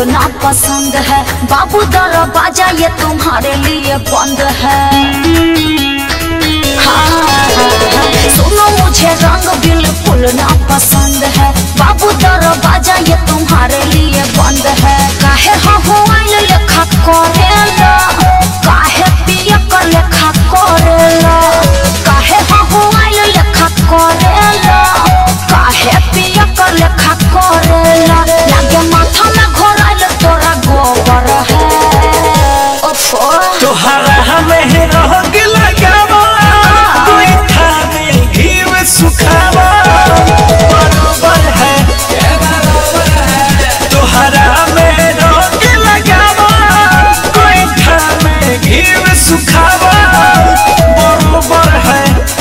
फूलना पसंद है बाबू दरवाजा ये तुम्हारे लिए बंद है हाँ, सुनो मुझे रंग बिल्कुल ना पसंद है बाबू दरवाजा ये तुम्हारे लिए बंद है काहे हवाइल लेखा करेला काहे पिया कर लेखा करेला काहे हवाइल लेखा करेला काहे पिया कर लेखा करेला लागे माथा में घोराइल तोरा गोबर है ओफो तोहरा हमें रोग लगावा कोई खाने घी में सुखावा बरोबर है तोहरा में रोग लगावा कोई खाने घी में सुखावा बरोबर है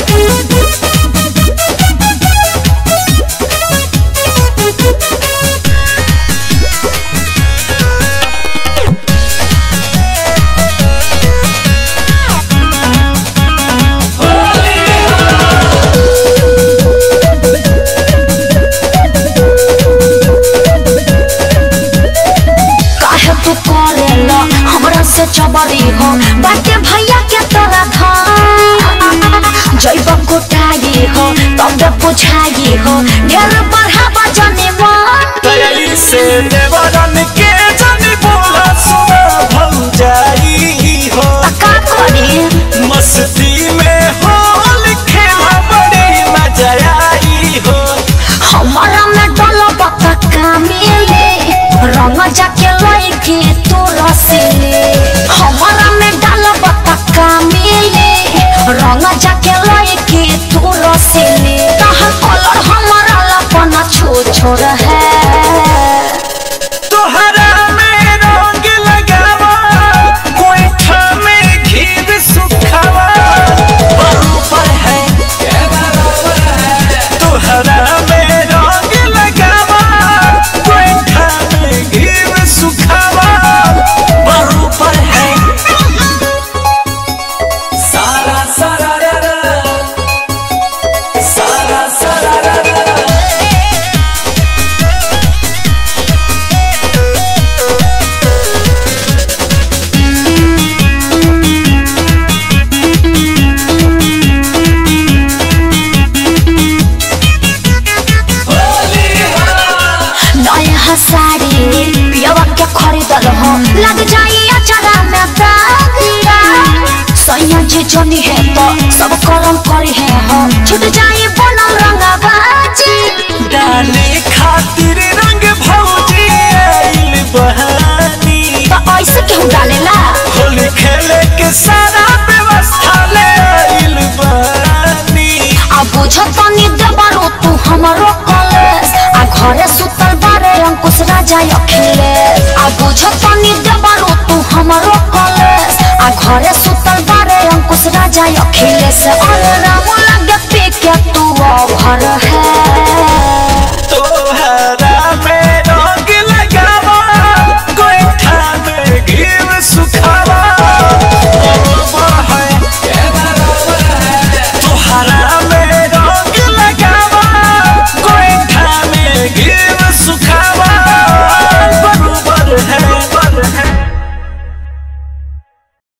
काहे तू करेला हमरा से चबरी हो बाटे भैया के तोरा धान जैब गोटाई हो तब बुझाई हो ढेर बढ़ावा जने मन तैयारी से देवरन के जानी बोला सुना भल जाई हो का करी मस्ती में होल खेला बड़ी मजा आई हो हमारा में डोलो बता कामिले रंग जाके लइके तू रसिले हमारा में डालो बता कामिले रंग जाके लइके तू रसिले तहर कलर हमारा लपना छो छोड़ है तोहरा में रंग लगावा कोई में घी सुखावा बरूपर है तोहरा में रंग लगावा कोई में घी सुखावा बरूपर है सारा सारा रा रा। सारा सारा रा रा। नया साड़ी पियवा के खरीदल हो लग जाई अचारा में दाग सैया जी जनी है तो सब करम करी है हो छूट जाई बनल रंगा बाजी डाले खातिर रंग भौजी आइल बहानी तो ऐसे क्यों डालेला होली खेले के सारा व्यवस्था ले आइल बहानी आ बुझ तनी देबारो तू हमरो कॉलेज आ घरे सुतल बारे अंकुश राजा अखिलेश आ बुझ तनी देबारो तू हमरो कॉलेज आ घरे सुतल बारे अंकुश राजा अखिलेश और राम लगे पे के तू अभर है